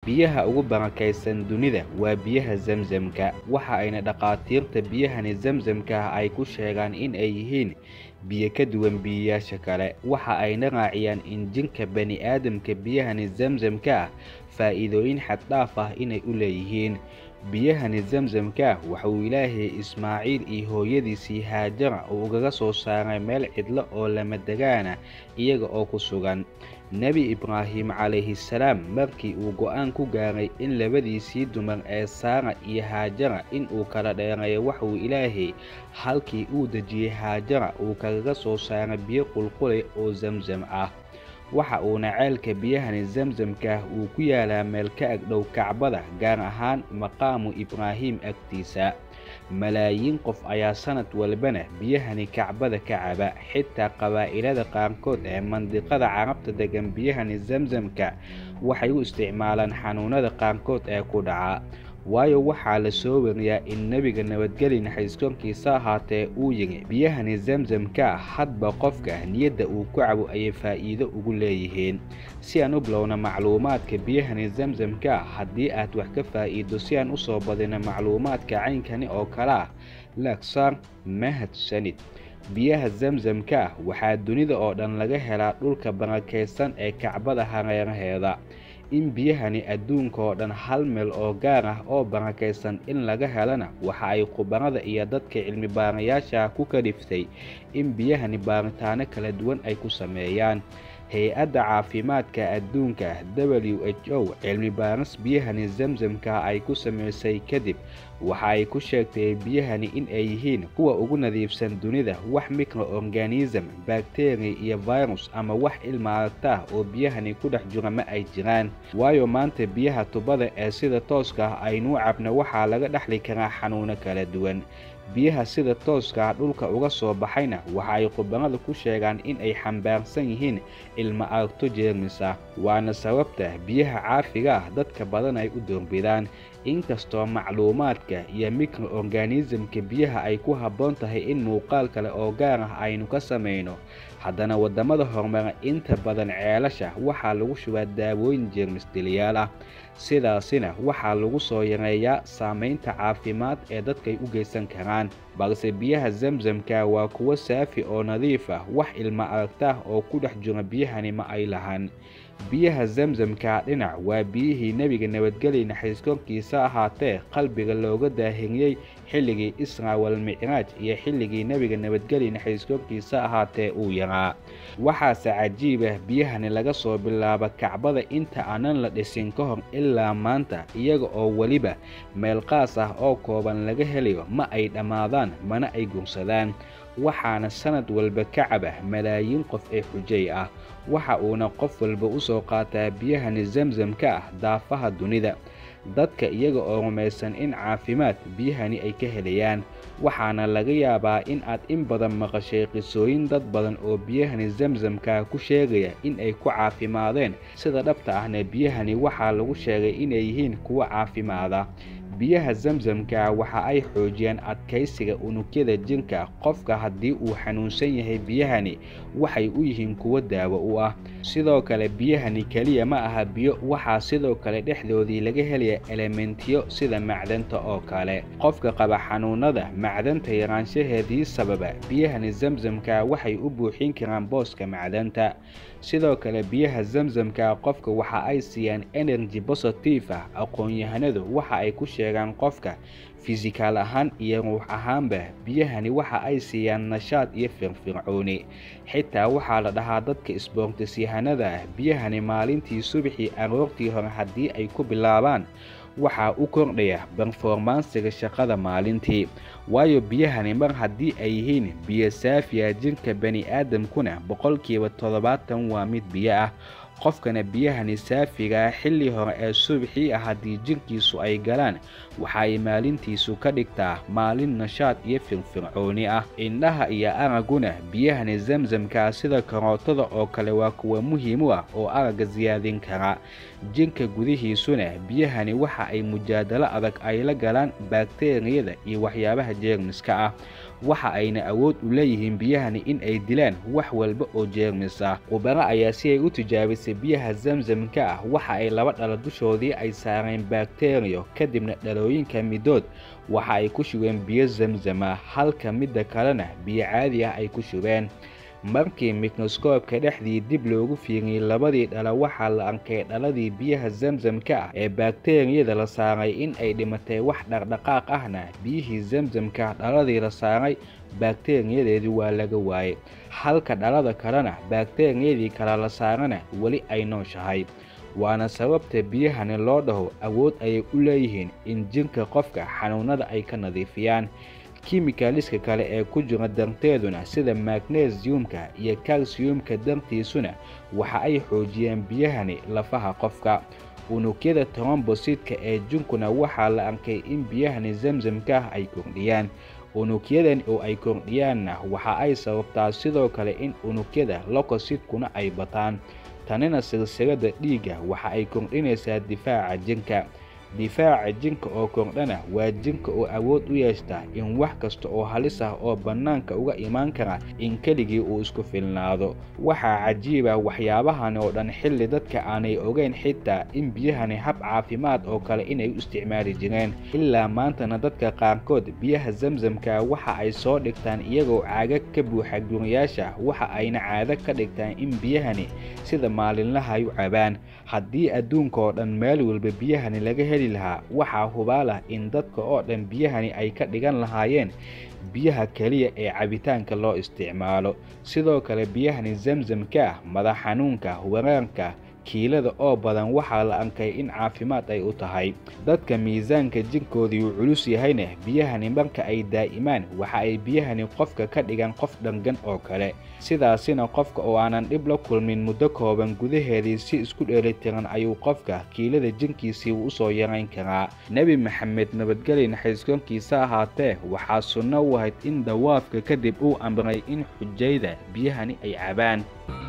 biyaha ugu barakaysan dunida waa biyaha zamzamka waxa ayna dhakhaatiirta biyahani zamzamka ay ku sheegaan in ay yihiin biyo ka duwan biyayaasha kale waxa ayna raaciyaan in jinka bani aadamka biyahani zamzamka ah faa'iidooyin xaddhaaf ah inay u leeyihiin biyahani zamzamka waxauu ilaahay ismaaciil iyo hooyadiisii haajara uu ugaga soo saaray meel cidlo oo lama degaana iyaga oo ku sugan nebi ibraahim calayhi salaam markii uu go'aan ku gaaray in labadiisii dumar ee saara iyo haajara in uu kala dheereeyo waxuu ilaahay halkii uu dejiyey haajara uu kagaga soo saaray biyo qulqulay oo zamzam ah waxa uuna ceelka biyahani zamzamka uu ku yaalaa meel ka agdhow kacbada gaar ahaan maqaamu ibraahim agtiisa malaayiin qof ayaa sanad walbana biyahani kacbada ka caba xitaa qabaa'ilada qaarkood ee mandiqada carabta degan biyahani zamzamka waxay u isticmaalaan xanuunada qaarkood ee ku dhaca waayo waxaa la soo wariyaa in nebiga nabadgeli naxariiskorkiisa ahaatee uu yidhi biyahani zamzamka hadba qofka niyadda uu ku cabo ayay faa'iido ugu leeyihiin si aan u bilowna macluumaadka biyahani zamzamka haddii aad wax ka faa'iido si aan usoo badino macluumaadka caynkani oo kale ah laagsaar mahadsanid biyaha zamzamka waxaa dunida oo dhan laga helaa dhulka barakaysan ee kacbada hareeraheeda in biyahani adduunka oo dhan hal meel oo gaar ah oo barakaysan in laga helana waxa ay khubarada iyo dadka cilmi baarayaasha ku kaliftay in biyahani baaritaano kala duwan ay ku sameeyaan hay-adda caafimaadka adduunka w h o cilmi baaris biyahani zamzamka ay ku samaysay kadib waxa ay ku sheegtay biyahani in ay yihiin kuwa ugu nadiifsan dunida wax microorganism bakteriya iyo virus ama wax ilma aragta oo biyahani ku dhex jira ma ay jiraan waayo maanta biyaha tubada ee sida tooska ah aynuu cabna waxaa laga dhexli karaa xanuuno kala duwan biyaha sida tooska dhulka uga soo baxayna waxa ay khubarada ku sheegaan in ay xambaarsan yihiin ilma aragto jeermis ah waana sababta biyaha caafiga ah dadka badan ay u doorbidaan inkastoo macluumaadka iyo microorganismka biyaha ay ku habboon tahay in muuqaal kale oo gaar ah aynu ka samayno haddana waddamada horumara inta badan ceelasha waxaa lagu shubaa daawooyin jeermis diliyaal ah sidaasina waxaa lagu soo yareeyaa saamaynta caafimaad ee dadkay u geysan karaan balse biyaha zamzamka waa kuwo saafi oo nadiif ah wax ilma aragtaah oo ku dhex jira biyahani ma ay lahan biyaha zamzamka dhinac waa biyihii nebiga nabadgeli naxariiskorkiisa ahaatee qalbiga looga daahiriyey xilligii israa walmicraaj iyo xilligii nebiga nabadgeli naxariiskorkiisa ahaatee uu yaraa waxaase cajiib ah biyahani laga soo bilaabo kacbada inta aanan la dhisin ka hor ilaa maanta iyaga oo weliba meel qaas ah oo kooban laga helayo ma ay dhammaadaan mana ay gursadaan waxaana sanad walba ka caba malaayiin qof ee xujay ah waxa uuna qof walba u soo qaataa biyahani zamzamka ah daafaha dunida dadka iyaga oo rumaysan in caafimaad biyahani ay ka helayaan waxaana laga yaabaa in aad in badan maqashay qisooyin dad badan oo biyahani zamzamka ku sheegaya in ay ku caafimaadeen sida dhabta ahna biyahani waxaa lagu sheegay inay yihiin kuwo caafimaada biyaha zamzamka waxa ay xoojiyaan adkaysiga unugyada jirka qofka haddii uu xanuunsan yahay biyahani waxay u yihiin kuwo daawo u ah sidoo kale biyahani keliya ma aha biyo waxaa sidoo kale dhexdoodii laga helaya elementiyo sida macdanta oo kale qofka qaba xanuunada macdanta yaraanshaheedii sababa biyahani zamzamka waxay u buuxin karaan booska macdanta sidoo kale biyaha zamzamka qofka waxa ay siiyaan energy positive ah aqoon-yahanadu waxa ay ku sheegaan qofka fisikaal ahaan iyo ruux ahaanba biyahani waxa ay siiyaan nashaad iyo firfircooni xitaa waxaa la dhahaa dadka isboortisyahanada ah biyahani maalintii subaxii aroortii hore haddii ay ku bilaabaan waxaa u kordhaya berformansiga shaqada maalintii waayo biyahani mar haddii ay yihiin biyo saafiya jirka bani aadamkuna boqolkiiba toddobaatan waa mid biyo ah qofkana biyahani saafigaa xilli hore ee subaxii ah haddii jirkiisu ay galaan waxa ay maalintiisu ka dhigtaa maalin nashaad iyo firfircooni ah indhaha iyo aragguna biyahani zamzamkaa sida karootada oo kale waa kuwa muhiim u ah oo aragga siyaadin kara jirka gudihiisuna biyahani waxa ay mujaadalo adag ay la galaan bakteriyada iyo waxyaabaha jeermiska ah waxa ayna awood u leeyihiin biyahani in ay dilaan wax walba oo jeermis ah khubaro ayaa si ay u tijaabisay biyaha zamzamka ah waxa ay laba dhalo dushoodii ay saareen bakteriyo kadibna dhalooyinka midood waxa ay ku shubeen biyo zamzama halka midda kalena biyo caadi ah ay ku shubeen markii mikroskoobka dhexdii dib loogu fiiriyey labadii dhala waxaa la arkay dhaladii biyaha zamzamka ah ee bakteriyada la saaray in ay dhimatay wax dhaqdhaqaaq ahna biyihii zamzamka dhaladii la saaray bakteriyadeedii waa laga waayey halka dhalada kalena bakteriyadii kale la saarana weli ay nooshahay waana sababta biyahani loo dhaho awood ayay u leeyihiin in jirka qofka xanuunada ay ka nadiifiyaan kimikaliska kale ee ku jira darteeduna sida magnesiumka iyo kalsiyumka dartiisuna waxa ay xoojiyeen biyahani lafaha qofka unugyada trombositka ee jinkuna waxaa la arkay in biyahani zamzamka ah ay kordhiyaan unugyadan oo ay kordhiyaanna waxa ay sababtaa sidoo kale in unugyada lokositkuna ay bataan tanina silsilada dhiigga waxa ay kordhinaysaa difaaca jinka difaaca jinka oo kordhana waa jinka oo awood u yeeshta in wax kasta oo halis ah oo bannaanka uga imaan kara in keligii uu isku filnaado waxaa cajiiba waxyaabahani oo dhan xilli dadka aanay ogeyn xitaa in biyahani hab caafimaad oo kale inay u isticmaali jireen ilaa maantana dadka qaarkood biyaha zamzamka waxa ay soo dhigtaan iyagoo caagag ka buuxa guriyaasha waxa ayna caado ka dhigtaan in biyahani sida maalinlaha ay u cabaan haddii adduunka oo dhan meel walba biyahani laga heli lahaa waxaa hubaalah in dadka oo dhan biyahani ay ka dhigan lahaayeen biyaha keliya ee cabitaanka loo isticmaalo sidoo kale biyahani zamzamka ah madax xanuunka wareerka kiilada oo badan waxaa la arkay in caafimaad ay u tahay dadka miisaanka jirkoodii uu culus yahayna biyahani marka ay daa'imaan waxa ay biyahani qofka ka dhigan qof dhangan oo kale sidaasina qofka oo aanan dhib la kulmin muddo kooban gudaheedii si isku dheelitiran ayuu qofka kiilada jinkiisii u usoo yarayn karaa nebi maxamed nabadgeli naxariiskonkiisa ahaatee waxaa sunno u ahayd in dawaafka kadib uu amray in xujayda biyahani ay cabaan